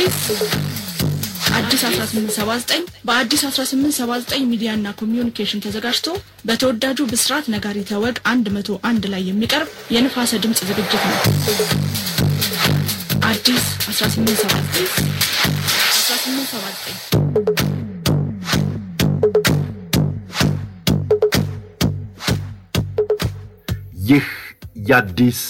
አዲስ አዲስ 1879 በአዲስ 1879 ሚዲያና ኮሚዩኒኬሽን ተዘጋጅቶ በተወዳጁ ብስራት ነጋሪተ ወግ 101 ላይ የሚቀርብ የንፋሰ ድምፅ ዝግጅት ነው። አዲስ 1879 1879 ይህ የአዲስ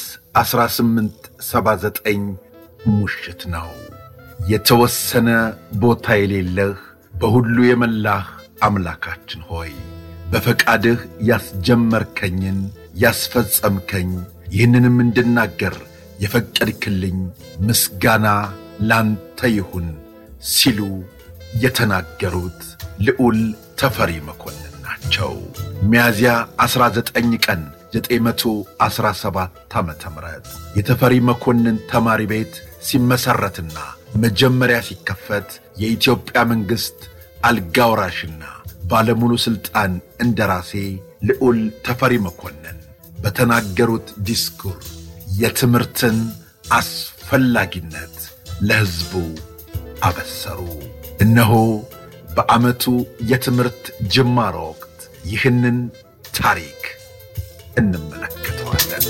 1879 ሙሽት ነው። የተወሰነ ቦታ የሌለህ በሁሉ የመላህ አምላካችን ሆይ በፈቃድህ ያስጀመርከኝን ያስፈጸምከኝ ይህንንም እንድናገር የፈቀድክልኝ ምስጋና ላንተ ይሁን ሲሉ የተናገሩት ልዑል ተፈሪ መኮንን ናቸው። ሚያዝያ 19 ቀን 917 ዓ ም የተፈሪ መኮንን ተማሪ ቤት ሲመሠረትና መጀመሪያ ሲከፈት የኢትዮጵያ መንግሥት አልጋውራሽና ባለሙሉ ሥልጣን እንደራሴ ልዑል ተፈሪ መኮንን በተናገሩት ዲስኩር የትምህርትን አስፈላጊነት ለሕዝቡ አበሰሩ። እነሆ በዓመቱ የትምህርት ጅማሮ ወቅት ይህንን ታሪክ እንመለከተዋለን።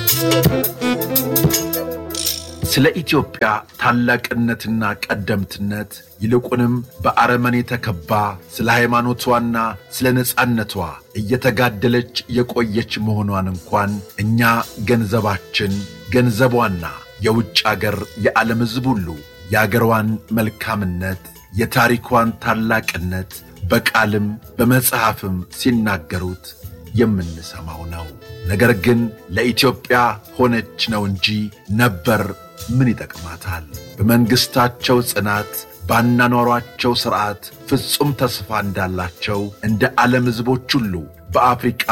ስለ ኢትዮጵያ ታላቅነትና ቀደምትነት ይልቁንም በአረመኔ ተከባ ስለ ሃይማኖቷና ስለ ነጻነቷ እየተጋደለች የቆየች መሆኗን እንኳን እኛ ገንዘባችን ገንዘቧና የውጭ አገር የዓለም ሕዝብ ሁሉ የአገሯን መልካምነት የታሪኳን ታላቅነት በቃልም በመጽሐፍም ሲናገሩት የምንሰማው ነው። ነገር ግን ለኢትዮጵያ ሆነች ነው እንጂ ነበር ምን ይጠቅማታል? በመንግሥታቸው ጽናት ባናኗሯቸው ሥርዓት ፍጹም ተስፋ እንዳላቸው እንደ ዓለም ሕዝቦች ሁሉ በአፍሪቃ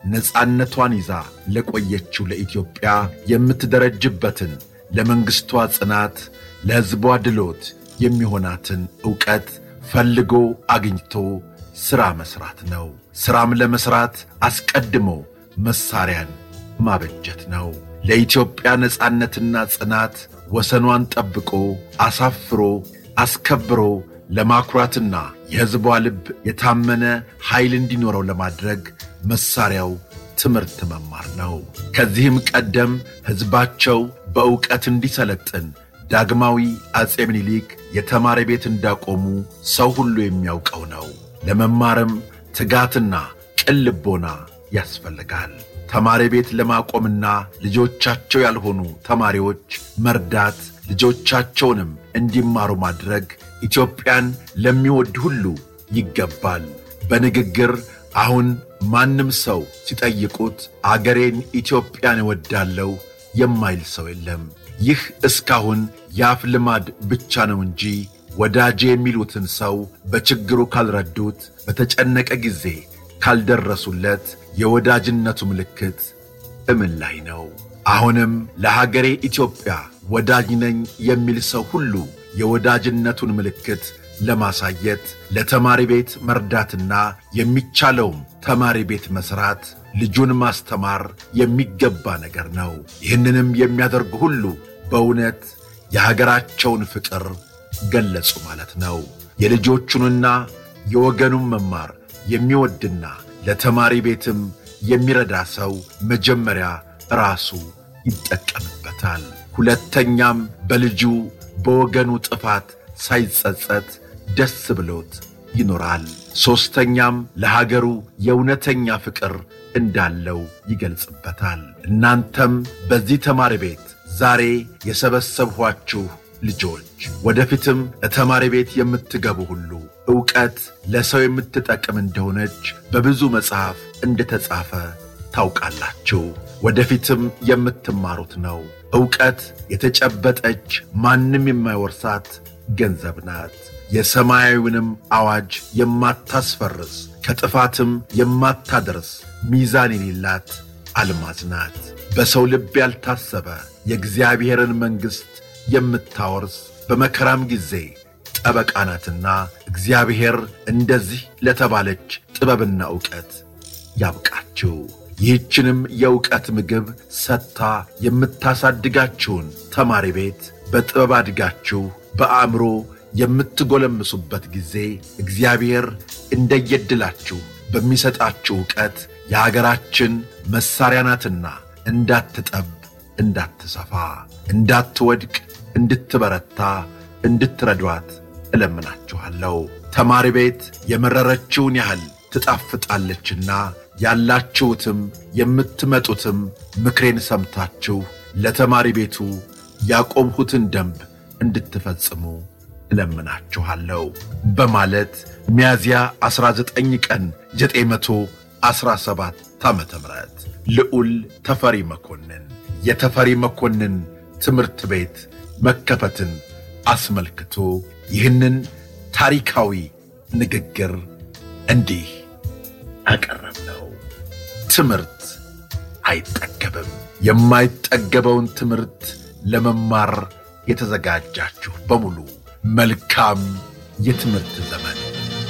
ነፃነቷን ይዛ ለቆየችው ለኢትዮጵያ የምትደረጅበትን ለመንግሥቷ ጽናት ለሕዝቧ ድሎት የሚሆናትን ዕውቀት ፈልጎ አግኝቶ ሥራ መሥራት ነው። ሥራም ለመሥራት አስቀድሞ መሣሪያን ማበጀት ነው። ለኢትዮጵያ ነፃነትና ጽናት ወሰኗን ጠብቆ አሳፍሮ አስከብሮ ለማኩራትና የሕዝቧ ልብ የታመነ ኃይል እንዲኖረው ለማድረግ መሣሪያው ትምህርት መማር ነው። ከዚህም ቀደም ሕዝባቸው በዕውቀት እንዲሰለጥን ዳግማዊ አጼ ምኒልክ የተማሪ ቤት እንዳቆሙ ሰው ሁሉ የሚያውቀው ነው። ለመማርም ትጋትና ቅን ልቦና ያስፈልጋል። ተማሪ ቤት ለማቆምና ልጆቻቸው ያልሆኑ ተማሪዎች መርዳት፣ ልጆቻቸውንም እንዲማሩ ማድረግ ኢትዮጵያን ለሚወድ ሁሉ ይገባል። በንግግር አሁን ማንም ሰው ሲጠይቁት አገሬን ኢትዮጵያን እወዳለሁ የማይል ሰው የለም። ይህ እስካሁን የአፍ ልማድ ብቻ ነው እንጂ ወዳጄ የሚሉትን ሰው በችግሩ ካልረዱት፣ በተጨነቀ ጊዜ ካልደረሱለት የወዳጅነቱ ምልክት እምን ላይ ነው? አሁንም ለሀገሬ ኢትዮጵያ ወዳጅ ነኝ የሚል ሰው ሁሉ የወዳጅነቱን ምልክት ለማሳየት ለተማሪ ቤት መርዳትና የሚቻለውም ተማሪ ቤት መሥራት ልጁን ማስተማር የሚገባ ነገር ነው። ይህንንም የሚያደርጉ ሁሉ በእውነት የሀገራቸውን ፍቅር ገለጹ ማለት ነው። የልጆቹንና የወገኑን መማር የሚወድና ለተማሪ ቤትም የሚረዳ ሰው መጀመሪያ ራሱ ይጠቀምበታል። ሁለተኛም በልጁ በወገኑ ጥፋት ሳይጸጸት ደስ ብሎት ይኖራል። ሦስተኛም ለሀገሩ የእውነተኛ ፍቅር እንዳለው ይገልጽበታል። እናንተም በዚህ ተማሪ ቤት ዛሬ የሰበሰብኋችሁ ልጆች ወደፊትም ለተማሪ ቤት የምትገቡ ሁሉ ዕውቀት ለሰው የምትጠቅም እንደሆነች በብዙ መጽሐፍ እንደተጻፈ ታውቃላችሁ። ወደፊትም የምትማሩት ነው። ዕውቀት የተጨበጠች ማንም የማይወርሳት ገንዘብ ናት። የሰማያዊውንም አዋጅ የማታስፈርስ ከጥፋትም የማታደርስ ሚዛን የሌላት አልማዝ ናት። በሰው ልብ ያልታሰበ የእግዚአብሔርን መንግሥት የምታወርስ በመከራም ጊዜ ጠበቃ ናትና እግዚአብሔር እንደዚህ ለተባለች ጥበብና ዕውቀት ያብቃችሁ። ይህችንም የዕውቀት ምግብ ሰጥታ የምታሳድጋችሁን ተማሪ ቤት በጥበብ አድጋችሁ በአእምሮ የምትጎለምሱበት ጊዜ እግዚአብሔር እንደየድላችሁ በሚሰጣችሁ ዕውቀት የሀገራችን መሣሪያ ናትና እንዳትጠብ፣ እንዳትሰፋ፣ እንዳትወድቅ፣ እንድትበረታ፣ እንድትረዷት እለምናችኋለሁ። ተማሪ ቤት የመረረችውን ያህል ትጣፍጣለችና ያላችሁትም የምትመጡትም ምክሬን ሰምታችሁ ለተማሪ ቤቱ ያቆምሁትን ደንብ እንድትፈጽሙ እለምናችኋለሁ በማለት ሚያዝያ 19 ቀን 917 ዓ ም ልዑል ተፈሪ መኮንን የተፈሪ መኮንን ትምህርት ቤት መከፈትን አስመልክቶ ይህንን ታሪካዊ ንግግር እንዲህ አቀረብነው። ትምህርት አይጠገብም። የማይጠገበውን ትምህርት ለመማር የተዘጋጃችሁ በሙሉ መልካም የትምህርት ዘመን